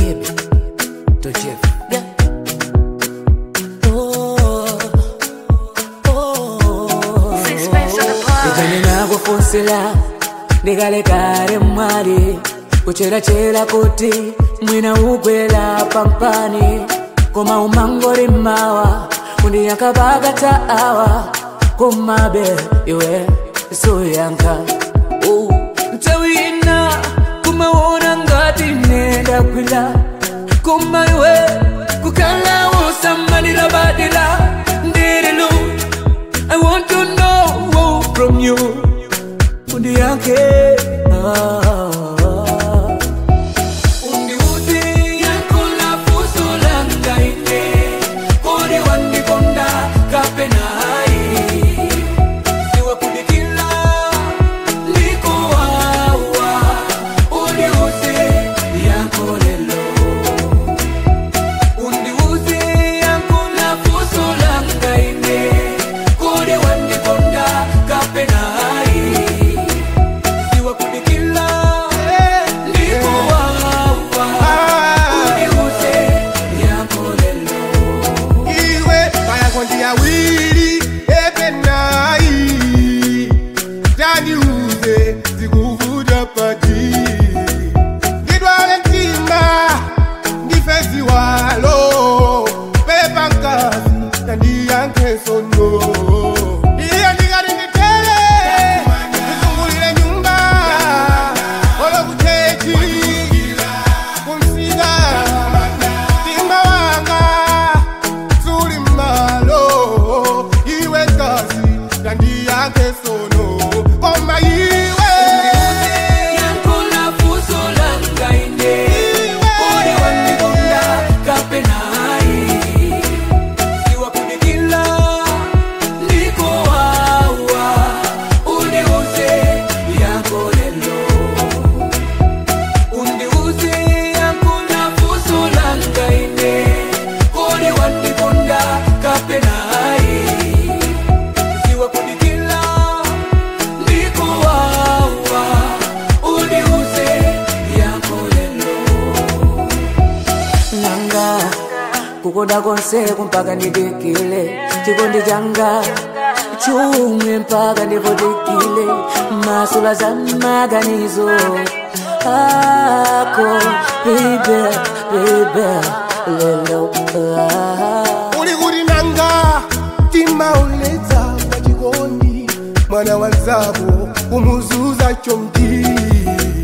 baby to Jeff. Yeah. Oh, oh. Sixpence on the bar. Ijani nakufusila ndikalekale mwali kucherachera kuti mwina ugwera pampani koma umangori mawa kundiyakapakata awa kumabe iwe suyanka uh. nthawi ina kumaona ngati nendakwila koma iwe kukhala usamalira badila ndirilu I want to know from you undiyanke ah. undiuze yankula fuso langaine kodi wandikonda kapenai siwakudikila ndikuwawa undiuze yankolelo undiuze yankula fuso langaine kodi wandikonda kapenai siwakudikila ndikuwawa undiuze yankolelo iwe vayakondi yawiri epenai taniuze zikuvuta pati ndidwale mtima ndifezi walo pepa nkazi tandiyanke sono iya ndikati nditele ndizungulire nyumba olokuchechi kumsika mtima wanga suli malo iwe kazi tandi yake sono koma iwe yankula fuso langaine kodi wandikonda kapenai siwakudikila ndikuwawa undiuze yankolelo undiuze yankula fuso langaine kodi wandikonda kapenai siwakudikila ndikuwawa undiuze yankolelo nanga kukonda konse kumpaka ndidikile chikondi changa chumwe mpaka ndivutikile masula za maganizo ako bebe bebe lelo ah. uli kuti nanga mtima uletsa pachikondi mwana wa nzako kumuzuza chomti